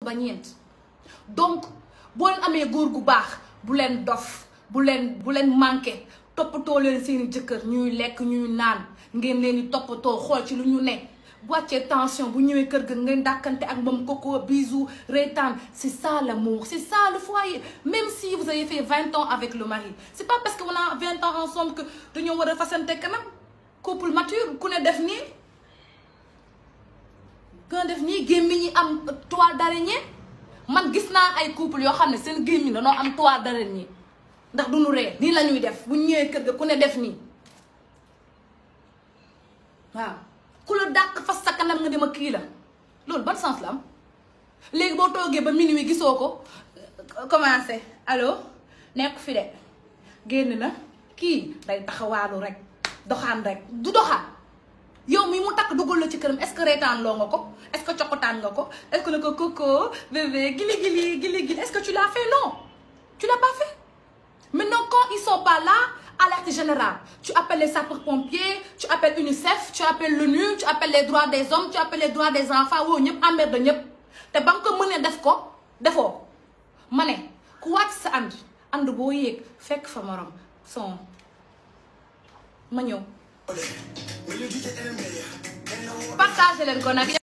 ba ñeent donc boo leen amee góor gu baax bu leen dof bu leen bu leen manqué toppatoo leen seeni jëkkër ñuy lekk ñuy naan ngeen leen di toppatoo xool ci lu ñu ne bu wàccee tension bu ñëwee kër ga ngeen dàkkante ak moom koko bisou reetaan c'est ça l'amour c'est ça le foyer même si vous avez fait vingt ans avec le mari c'est pas parce que on a vingt ans ensemble que dañoo war a fasante kanam couple mature ku ne def nii ku ne def nii gémmiñ ñi am toile d'araignée man gis naa ay couple yoo xam ne seen gémmiñ dañoo am toile d'araignée ndax du ñu ree nii la ñuy def bu ñëwee kër ga ku ne def nii waaw ku la dàq fas sa kanam nga dem a kii la loolu ban sens la am léegi boo toogee ba minuit gisoo ko commencé allo nekk fi de génn na kii day taxawaalu rek doxaan rek du doxaan yow mi mu takk dugal la ci këram est-ce que reetaan loo nga ko est-ce que cokkotaan nga ko est-ce que ne ko coco bébé gili gili gili gili est-ce que tu l'as fait non tu l'as pas fait maintenant quand ils sont pas là alerte générale tu appelles les sapeurs-pompiers tu appelles UNICEF tu appelles l'ONU tu appelles les droits des hommes tu appelles les droits des enfants woo ñëpp emmerde ñëpp te ba nga ko mënee def ko defoo ma ne ku wàcc sa ànd ànd boo yéeg fekk fa morom son ma ñëw partagé leen ko nag